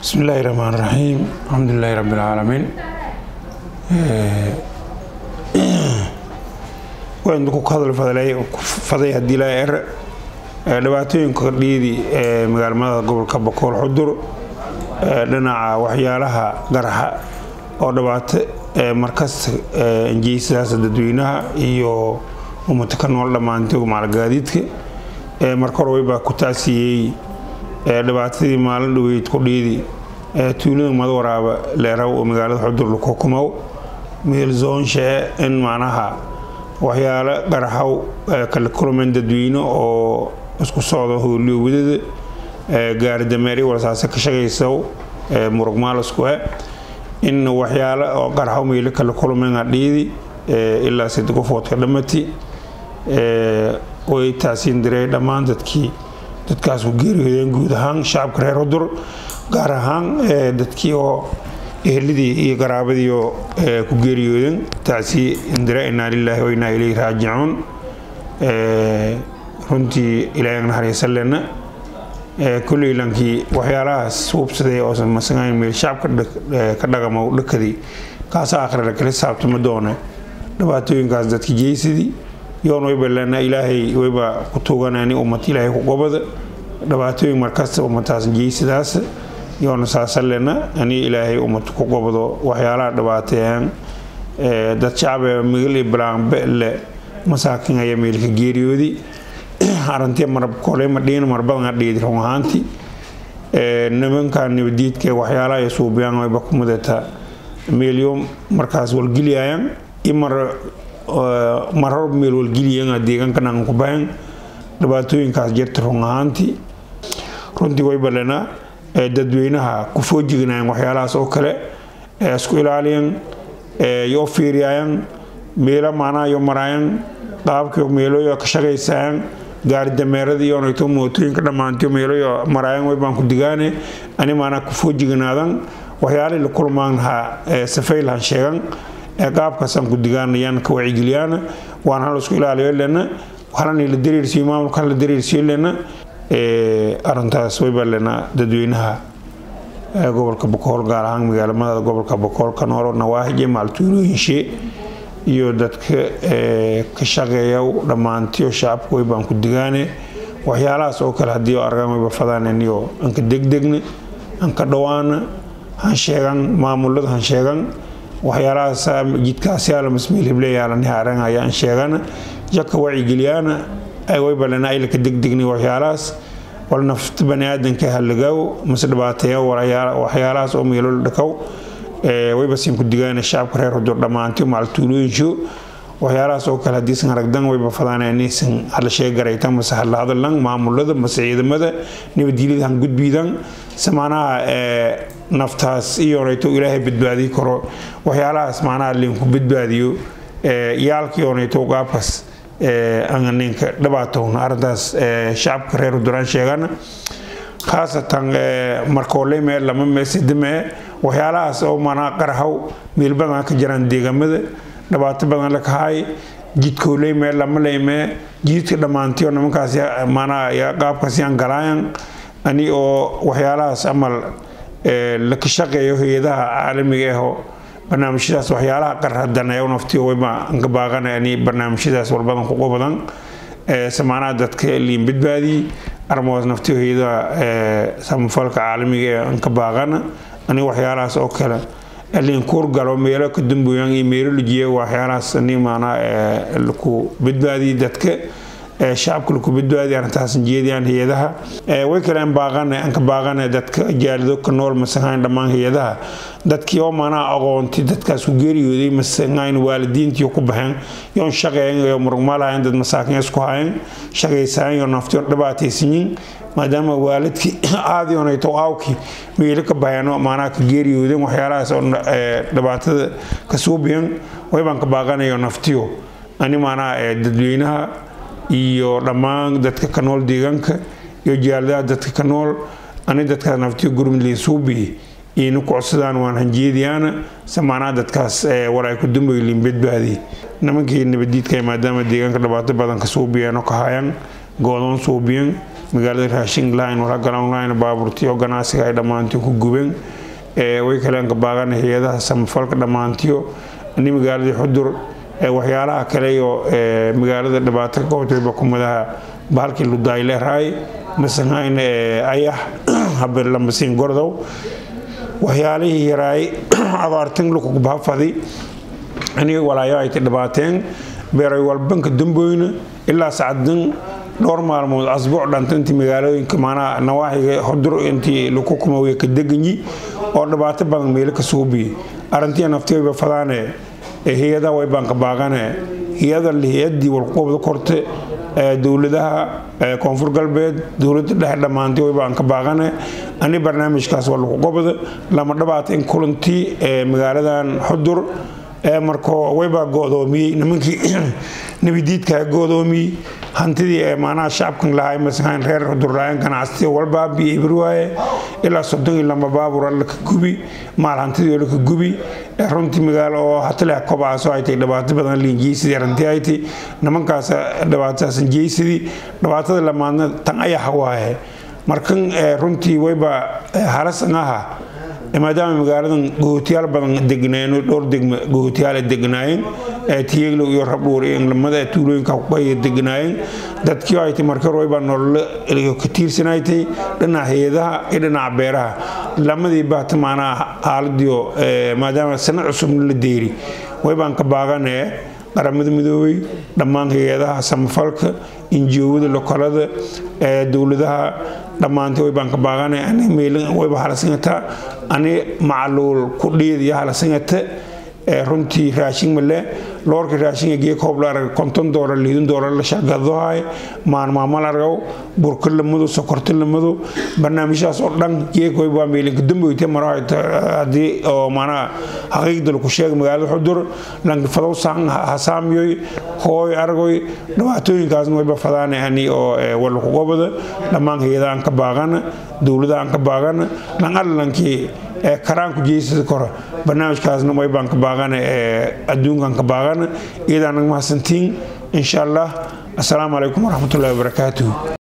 bismi illaahi raxmaan raxiim alxamdulilaahi rabbi alcaalamiin waan ku hadal faday haddii laa er dhibaatooyinka dhiidi ee magaalmada gobolka bokool xudur dhinaca waxyaalaha garxa oo dhibaato markasta injeysidaas dadweynaha iyo ummata ka nool dhammaantay maalgaadiidka marka hore waybaa ku taasiyey dhibaatadii maalin dhaweyd ku dhiidi tuulada madwaraaba leeraw oo magaalada xudur lakukumow meel zoonshee in macnaha waxyaalo qaraxow kala kulmeen dadweyne oo isku socda hooliyo wadada gaari dameeri walsaase ka shaqaysaw murugmaalasku in waxyaalo oo qaraxow meelo kala kulmeen adhiidi ilaa sid qofoodka dhammati way taasiin diray dhammaan dadkii dadkaas ku geeriyoodeen guud ahaan shacabka reer hudur gaar ahaan dadkii oo ehelidii iyo qaraabadiioo ku geeriyoodeen taasi indira inaa lilaahi wa inaa ilayhi raajicuun runtii ilaahay naxariisalena kulley lankii waxyaalahaas hubsaday oosan masagayn meel shacabka ka dhaqamo dhakadii kaasa akhrila kala saabtama doone dhibaatooyinkaas dadka jeysadii yoon wayba lena ilaahay wayba ku tuuganani ummad ilaahay ku gobada dhibaatooyin markasta ummataas jeysadaas yoona saasalena ani ilaahay ummad ku gobado waxyaalaha dhibaateeyaan dad shacabe migil iyo bilaanbe le masaakin ayaa meelka geeriyoodi arintii marabkole madhiin marbadan adhiidi run ahaantii nimanka nabadiidka waxyaalaha ay suubiyaan wayba ku mudata meelyo markaas walgeliyayaan imar marar meel walgeliyan deegaankan ku bahan dhibaatooyinkaas jirta run ahaantii runtii way balena dadweynaha ku foojignayan waxyaalahaas oo kale isku ilaaliyan yoo fiiriyayan meelo macnaha yo maraayan qaabkii meeloyo ka shaqaysayan gaari dameerada iyonayto mootooyinka dhammaantiyo meeloyo maraayan way baan ku digaane ani maanaa ku foojignaadan waxyaalihii la kulmaanha safaylahan sheegan qaabkaasaan ku digaanayaan ka wacigeliyaan waan hal isku ilaaliyo lena halani la dareersiyo maamulkan la dareersiyo lena arintaas wayba lena dadweynaha gobolka bokool gaar ahaan magaalamada gobolka bokool ka noolo nawaahije maaltuulooyinshe iyo dadka ka shaqeeya dhammaantiyo shacabka waybaan ku digaane waxyaalahaas oo kale haddii argaan wayba fadaananiyo anka degdegna anka dhawaana han sheegan maamulada han sheegan waxyaalahaas jidkaasyaala masmiil hibleyaalaniha arangayaan sheegana jaka wacigeliyaana waybalena aylaka degdegni waxyaalahaas wal nafta baniaadanka halagaawo mase dhibaateeya waxyaalahaas oo meelo dhakaw wayba siin ku digaana shacabka reer hudur dhammaantiyo macaltuulooyinsho waxyaalahaas oo kale hadiisan aragdan wayba fadaan inaysan hala sheegaraytan mase hala hadallan maamulada mase ciidamada nabadgelyada han gudbiidan se macnaha naftaas iyonayto ilaahay badbaadiyi karo waxyaalahaas macnaha linku badbaadiyo yaalkii onayto qaabkaas ninka dhibaatowna arintaas shacabka reer huduraan sheegana khaasatan markooley mee lama mee sidamee waxyaalahaas oo manaa qarhaw meel badan ka jiraan deegaamada dhibaato badan la kahay jidkooley mee lama leymee jidka dhammaantiyo nimankaas manaa qaabkaas yaan galaayan ani oo waxyaalahaas amal laka shaqeeyo hay-adaha caalamiga ahoo barnaamijyadaas waxyaalaha qarhadaneeyo naftiyo wayba anka baaqana ani barnaamijyadaas walbadan ku qobadan samaanaha dadka liin badbaadiyey armoos naftiyo hay-adaha samafalka caalamiga ee anka baaqana ani waxyaalahaas oo kale liin kuur galo meelo ka damboyan iyo meelo lujiya waxyaalahaas ani maanaa laku badbaadiyey dadka shacabka laku badbaadiya arintaasan jeediyaan hay-adaha way kale baaqane anka baaqane dadka jaalido ka nool masangayn dhammaan hay-adaha dadkii oo manaa aqoonti dadkaas ku geeriyooday masangayn waalidiintii ku baxeen yoon shaqeeyan yo murugmaalahayn dad masaakin isku hayan shaqaysayan yo naftiyo dhibaataysanyin maadaama waalidkii aadionayto aawkii meelo ka baxeeno maanaa ka geeriyoodeen waxyaalahaas oo dhibaatada ka suubiyan waybaan ka baaqanayo naftiyo ani maanaa dadweynaha iyo dhammaan dadka ka nool deegaanka iyo jaaladaha dadka ka nool ani dadkaas naftiyo gurmudliin suubiye iyna ku codsadaan waan hanjeediyaana samaanaa dadkaas walaay ku damboyliin badbaadi nimankii nabadiidka maadaama deegaanka dhibaato badan ka suubiyeen oo ka hayaan goodoon suubiyan magaalada raashin lahayn wala galan lahayn baabuurtiyo ganacsiga ay dhammaantiyo ku gubeen way kaleen ka baaqana hay-adaha samafalka dhammaantiyo ini magaaladii xudur waxyaalaha kale oo magaalada dhibaato ka qabtayba kumadaha bahalkii ludayleeraay masanhayn ayax habelamasiin gordow waxyaalihii yaraay abaartan lukubahafadi aniga walaayo ay ka dhibaateen beeray walbanka damboyna ilaa sacdan dhowr maalmood asbuuc dhanta intii magaalooyinka maanaa nawaaxiga xudur intii laku kumawiya ka deganyi oo dhibaato badan meelo ka suubiye arrintii naftiyba fadaane hay-adaha way baan ka baaqane hay-ada hay-adii walqubda korte dowladaha koonfur galbeed dowlada dhexe dhammaantay way baan ka baaqane ani barnaamijkaas waa lagu qobda lama dhabaata in kulantii magaaladan xudur markoo waybaa go-doomiyey nimankii nebidiidkaa go-doomiyey hantidii ee maanaha shacabkan lahaa masahaan reer xudurlaayan ganacsiya walbaabi ibriwaaye ilaa soddon iyo lama baabur alla ka gubi maal hantidii alla ka gubi runtii magaalo oo hataleh kobcaasoo ay tay dhibaato badan liinjeysidii arrintii ay tay nimankaas dhibaatadaasan jeysidii dhibaatada lamaadna tan ayaxa waaye markan runtii wayba halasan aha maadaama magaaladan gohotiyaal badan degnaayeen dhowr degma gohotiyaal ay degnaayeen tiyeglow iyo rabdhuur iyo lamada tuulooyinka kuqaya degnaayeen dadkii ay tay markar waybaa nololo ka tiirsanaytay dhinaca hay-adaha iyo dhinaca beeraha lamadii baata maanaha xaaladiio maadaama sana cusubna la deeri waybaan ka baaqanee qaramada midoobay dhammaan hay-adaha samafalka injiowada lokolada dowladaha dhammaantay way baan ka baaqana ani meelin wayba halasingata ani macaluul ku dhiidiya halasingata runtii raashin male loorka raashinga gee koob la arag konton doolar liidin doolar la shagadohay maalmaamal argaw burka lamado sokorta lamado barnaamijyahaas oo dhan geek way baa meelinka damboyte maro haddii oo maanaa xaqiiqda laku sheega magaalada xudur lankifadow saan hasaamiyoy hooy argoy dhibaatooyinkaasna wayba fadaane ani oo walaku gobada dhammaan hay-adaha aan ka baaqana dowladaha aan ka baaqana lan allankii karaanku jeysada kora barnaamijkaasna way baan ka baaqana adduunkan ka baaqana iyadaanag mahadsantiin insha allah assalaamu calaykum waraxmatullahi wabarakaatuhu